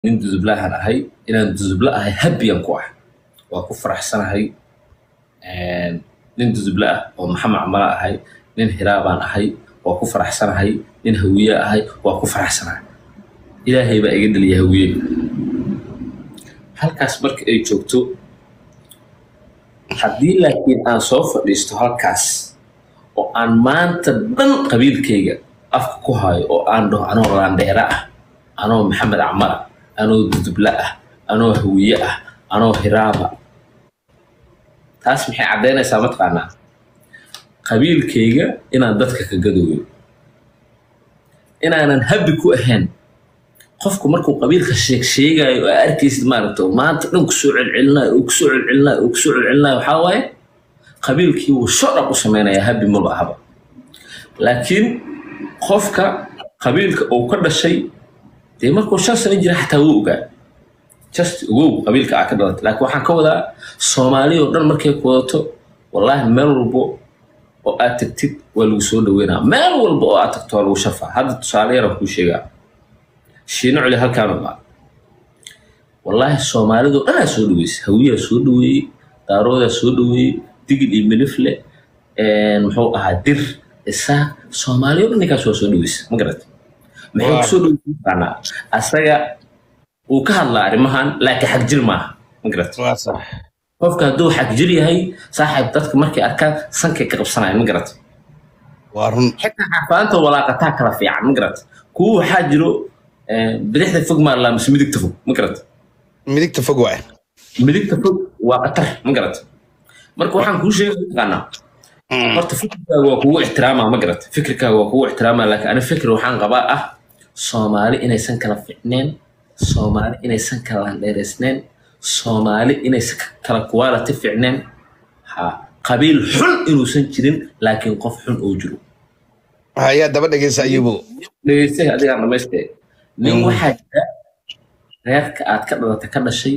nin dudublahan ahay inaan dudubla ahay habiyan ku ah waa ku faraxsanahay nin dudubla ah oo maxamed camala ahay nin hiraabaan ahay waa ku faraxsanahay nin hawiye ahay waa ku faraxsanahay ilaahay baa iga dhaliya hawiye halkaas marka ay joogto haddii laakiin aan soo fadhiisto halkaas oo aan maanta dhan qabiilkayga afka ku hayo oo aan dhaho anoo laandheera ah anoo maxamed camala anoo dudubla ah anoo hawiye ah anoo hiraaba taas maxay caddaynaysaa mataqaanaa qabiilkayga inaan dadka ka gadooyo inaanan habi ku ahayn qofku markuu qabiilka sheeg sheegayo oo arkaysid maaragta maanta dhan kusoo celcelinayo oo kusoo celcelinayo oo kusoo celcelinayo waxaa waaye qabiilkii wuu shodhab u samaynayaa habi maba ahaba laakiin qofka qabiilka uu ka dhashay dee markuu shan sano jira xataa wuu ogaa just ogow qabiilka aa ka dhalatay laakiin waxaan ka wadaa soomaali oo dhan markay ku wadato wallaahi meel walbo oo aad tagtid waa lagu soo dhaweynaa meel walba oo aad tagto waa lagu shafaa hadda tusaale yaraan kuu sheegaa shiino culi halkaanu baa wallaahi soomaalidoo dhanaa soo dhaweysay hawiyaa soo dhaweeyey daaroodaa soo dhaweeyey digil iyo milifle muxuu ahaa dir isaaq soomaaliyo dhan ninkaas waa soo dhaweysay ma garat maxay kusoo dhaweysay taqaanaa asaga wuu ka hadlaa arrimahan laakiin xag jir maaha ma garat qofka hadduu xag jir yahay saaxiib dadka markay arkaan sankay ka qabsanaya ma garat xitaa xafaanta walaaqataa kala fiican ma garat kuwa waxaa jiro bidixda fog maa laa mise midigta fog ma garat midigta fog waay midigta fog waa qatar ma garat marka waxaan kuu sheegay taqaanaa horta fikirkaaga waa kugu ixtiraamaa ma garat fikirkaaga waa kugu ixtiraamaa laakiin ani fikir waxaan qabaa ah soomaali inaysan kala ficneen soomaali inaysan kala landheeraysneen soomaali inaysan kala quality ficneen ha qabiil xun inuusan jirin laakiin qof xun oo jiro hayaa daba dhegeysa ayubo dhegeystay adigaan dhamaystee nin waxaa jira reerka aad ka dhalata ka dhashay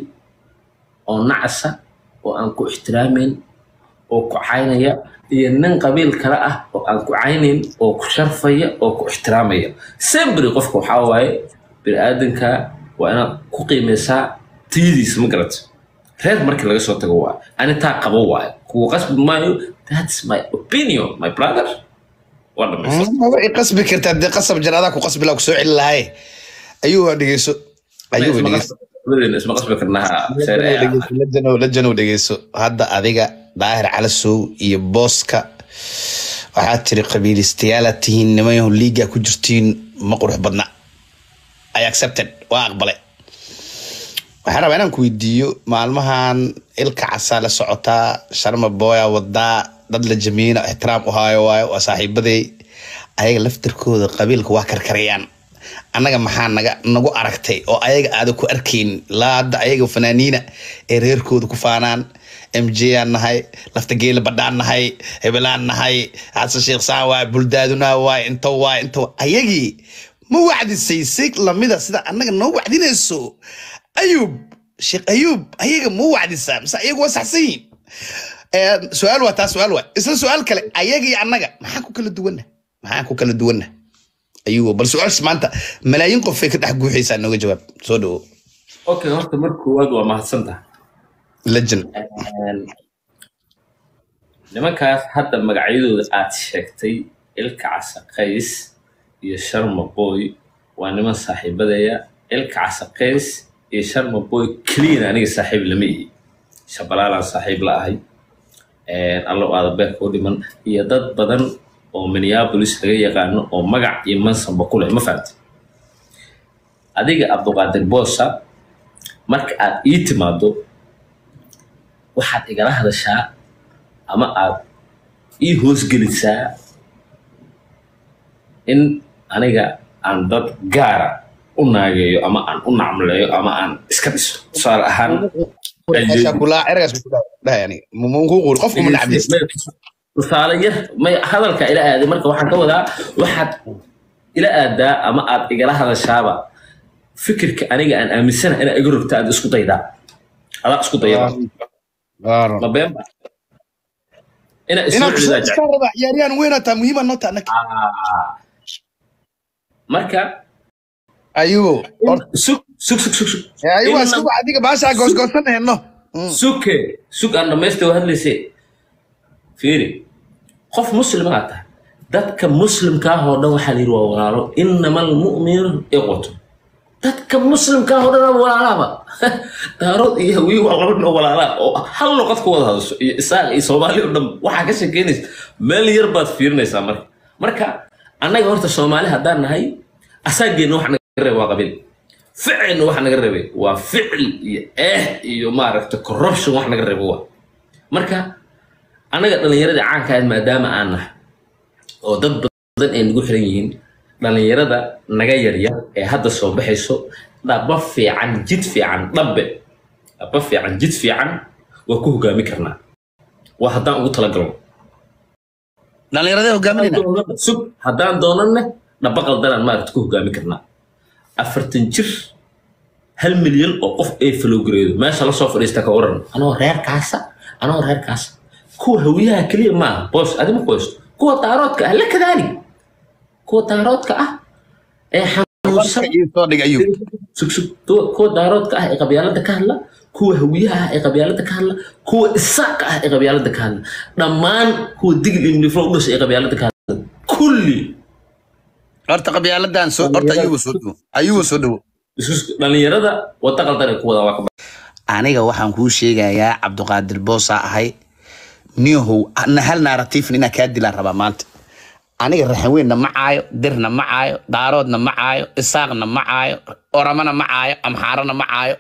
oo nacasa oo aan ku ixtiraamayn oo ku caynaya iyo nin qabiil kale ah oo aan ku caynayn oo ku sharfaya oo ku ixtiraamaya sembri qofka waxaa waaye bini'aadanka waa inaad ku qiimaysaa tiyadiisa ma garata reer markii laga soo tago waa ani taa qabo waayo kuwa qasbi maayo that's my opinion my brother waa dhamaystir way qasbi kartaa dee qasab janadaa ku qasbi laa ku soo celi lahaye ayuu dhegeyso ayuu dhegeyso isma qasbi karnaa lajanow dhegeyso hadda adiga daahir calasow iyo booska waxaad tiri qabiilistayaalaad tihiin nimanyahu liigaa ku jirtiin ma qurux badna i accepted waa aqbalay waxaan rabaa inaan ku weydiiyo maalmahan ilka casaa la socotaa sharma booya wadaa dad la jamiina ixtiraam u haayo waayo waa saaxiibaday ayaga laftarkooda qabiilka waa karkarayaan annaga maxaa naga nagu aragtay oo ayaga aada ku arkayn laa hadda ayaga fanaaniina ee reerkooda ku faanaan m j aan nahay lafta geela badhaan nahay hebelaan nahay xasan sheekh saan waay buldaadunaa waay into waay into ayagii ma wacdisay si lamida sida annaga noo wacdinayso ayuub sheekh ayuub ayaga ma wacdisaa mise ayaga waa saxsan yihiin su-aal waa taa su-aal waa isla su-aal kale ayaga iyo annaga maxaan ku kala duwanna maxaan ku kala duwanna ayuu bal su-aashaas maanta malaayiin qofay ka dhex guuxaysaa nooga jawaab soo dhawo okay horta marka koowaad waa mahadsantaha lejan nimankaas hadda magacyadooda aad sheegtay ilka casaqays iyo sharma boy waa niman saaxiibadaya ilka casaqays iyo sharma boy keliyan aniga saaxiib lama ihi shabalaalaan saaxiib la ahay allow aada beerka u dhiman iyo dad badan oo minneapolis laga yaqaano oo magac iyo mansanba ku leh ma fahamti adiga abduqaadir boosa marka aad ii timaado waxaad igala hadashaa ama aad ii hoosgelisaa in aniga aan dad gaara u naageeyo ama aan u nacmleeyo ama aan iska dhiso tusaale ahaan tusaale yar may hadalka ila aaday marka waxaan ka wadaa waxaad ila aadaa ama aad igala hadashaaba fikirka aniga aan aaminsana inaa iga rogta aad isku daydaa adaa isku dayada ma beenba inaa isoo celidaa ciyaaryahan weynataa muhiima nota marka ayubo sug sug sug sug sug ayagu Inna- asigu adiga baashaa goosgoosan heno suke sug aan dhamaystay waa hadlayse fiiri qof muslim aa tahay dadka muslimkaa oo dhan waxaa la yidhi waa walaalo inama almu'minu iqwatu dadka muslimkaa oo dhan waa walaalaaba daarood iyo hawiye waa laba nin oo walaalaa oo hal luqad ku wada hadasho iyo isaaq iyo soomaali oo dhan waxaa ka sheekeynaysa meel yar baad fiirinaysaa marka marka annaga horta soomaali haddaan nahay asaageenna wax naga reeba waa qabiil ficilna wax naga reebay waa ficil iyo eh iyo maaragta corruption wax naga reebo waa marka annaga dhallinyaradii caanka ahayd maadaama aan nahay oo dad badan ay nagu xiran yihiin dhallinyarada naga yaryar ee hadda soo baxayso dhaba fiican jid fiican dhabe dhaba fiican jid fiican waa ku hogaami karnaa waa haddaan ugu talagalno dhallinyaradee hogaaminayna sug haddaan doonanne dhaba qaldanaan maaragta ku hogaami karnaa afartan jir hal milyan oo qof ay falowgareedo meesha lasoo fadhiista ka waran anoo reerkaasa anoo reerkaasa kuwa hawiyaha keliya maaha boos adima qoysto kuwa daaroodka ah la kadaali kuwa daaroodka ah ee xanuunsan soo dhig ayuu sug sug kuwa kuwa daaroodka ah ee qabyaalada ka hadla kuwa hawiyaha ah ee qabyaalada ka hadla kuwa isaaqa ah ee qabyaalada ka hadla dhammaan kuwa digil iyo nifro u dhashay ee qabyaalada ka hadla kulli horta qabyaaladan soo horta ayugu soo dhowo ayugu soo dhowo isku dhalinyarada wada qaldan ay ku wada waa ka aniga waxaan kuu sheegayaa cabdiqaadir boosaa ahay niyahow na hal narratiifna inaa kaa dilaan rabaa maanta aniga raxanweynna ma caayo dirna ma caayo daaroodna ma caayo isaaqna ma caayo oramana ma caayo amxaarana ma caayo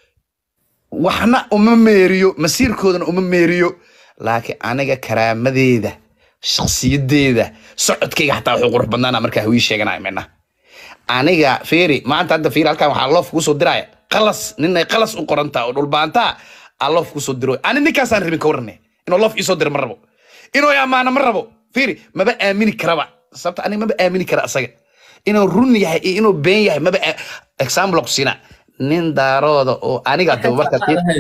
waxna uma meeriyo masiirkoodana uma meeriyo laakiin aniga karaamadeeda shakhsiyadeeda socodkayga xataa wuxuu qurux badnaana markaa hawii sheeganaya mina aniga fiiri maanta hadda fiiri halkan waxaa loof kusoo diraya qalas ninay qalas u qorantaa oo dhulbaantaa aa loof kusoo diro ani ninkaasaan rabin ka warane inuu loof iisoo diro ma rabo inuu i ammaano ma rabo fiiri maba aamini karaba sababta aniga maba aamini kara asaga inuu run yahay iyo inuu been yahay maba aa- example ku siina nin daarooda oo aniga daba marka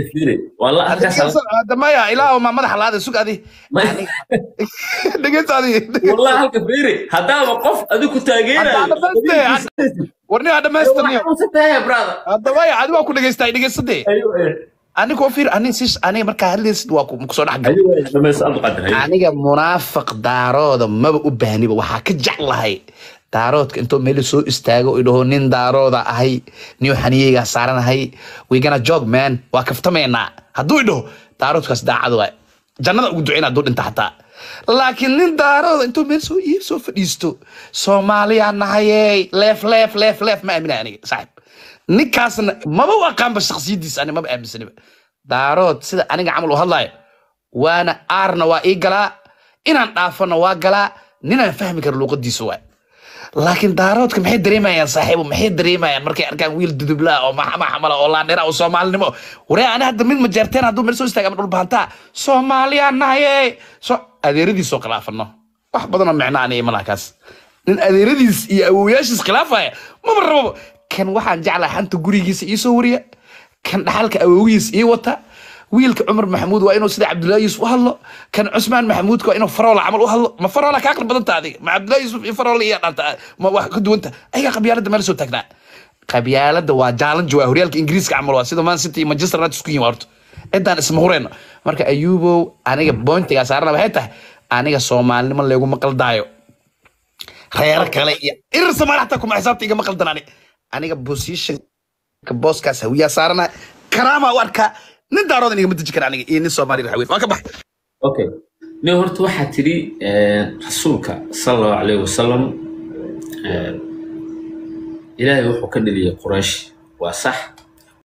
والله halkaas hadda maya ilaa ma madaxa laada sug adi Ma- dhegeysta adi والله halka fiiri hadaaba qof adigu Haddaad dhamaystay, warni aa dhamaystirniyo brother hadda maya adi waa ku dhegeystay dhegeysade ايوه aniga fiir ani sis aniga markaa hadlaysid waa ku kusoo dhex gal ايوه dhamayso aad qadar aniga munaafiq daarooda maba u baahniba waxaa ka jeclahay daaroodka intuu meel soo istaago i dhaho nin daarooda ahay niyo xaniyeygaa saaranahay wigana jog man waa kaftamaynaa hadduu i dhaho daaroodkaas daacad waay jannada ugu duceyna hadduu dhinta xataa laakiin nin daarooda intuu meel soo ii soo fadhiisto soomaaliyaa nahayey leef leef leef leef ma aaminay aniga saaxib ninkaasna maba u aqaanba shaksiyadiisa ani maba aaminsaniba daarood sida aniga camal u hadlayo waana aarna waa ii galaa inaan dhaafana waa galaa ninaan fahmi karo luuqadiisa waay laakiin daaroodka maxay dareemayaan saaxiibo maxay dareemayaan markay arkaan wiil dudublaa oo maxama xamala oo laandhera oo soomaalinimo waree ani hadda mid majeerteen hadduu meel soo istaaga ama dhulbahantaa soomaaliyaa nahaye so adeeradiisoo khilaafano wax badanoo micno ani imalaha kaas nin adeeradiis iyo awooyaashiis khilaafaya maba rababo kan waxaan jeclaa xanta gurigiisa ii soo wariya kan dhaxalka awoogiis ii wata wiilka cumar maxamuud waa inuu sida cabdullaahi yuusuf u hadlo kan cusmaan maxamuudka waa inuu faroola camal u hadlo ma faroola kaa aqli badanta adiga ma cabdullaahi yuusuf iyo faroola iyo dhanta ma wax ka duwanta ayagaa qabyaalada meel soo taagnaa qabyaalada waa jaalanji waa horyaalka ingiriiska camal waa sida man city iyo manchester united isku yihin waa horta cidaan isma hureyno marka ayuubow aniga bointigaa saarana waxay tahay aniga soomaalinimo leeguma qaldaayo reero kale iyo irir soomaali xataa kuma xisaabta igama qaldan ani aniga positionka booskaas hawiyaa saarana karaamaa u arkaa nin daaroodan igama deji kara aniga iyo nin soomaali raxweyn waa ka bax okay nin horta waxaa tidhi rasuulka sala allahu calayhi wasalam ilaahay wuxuu ka dheliyay quraysh waa sax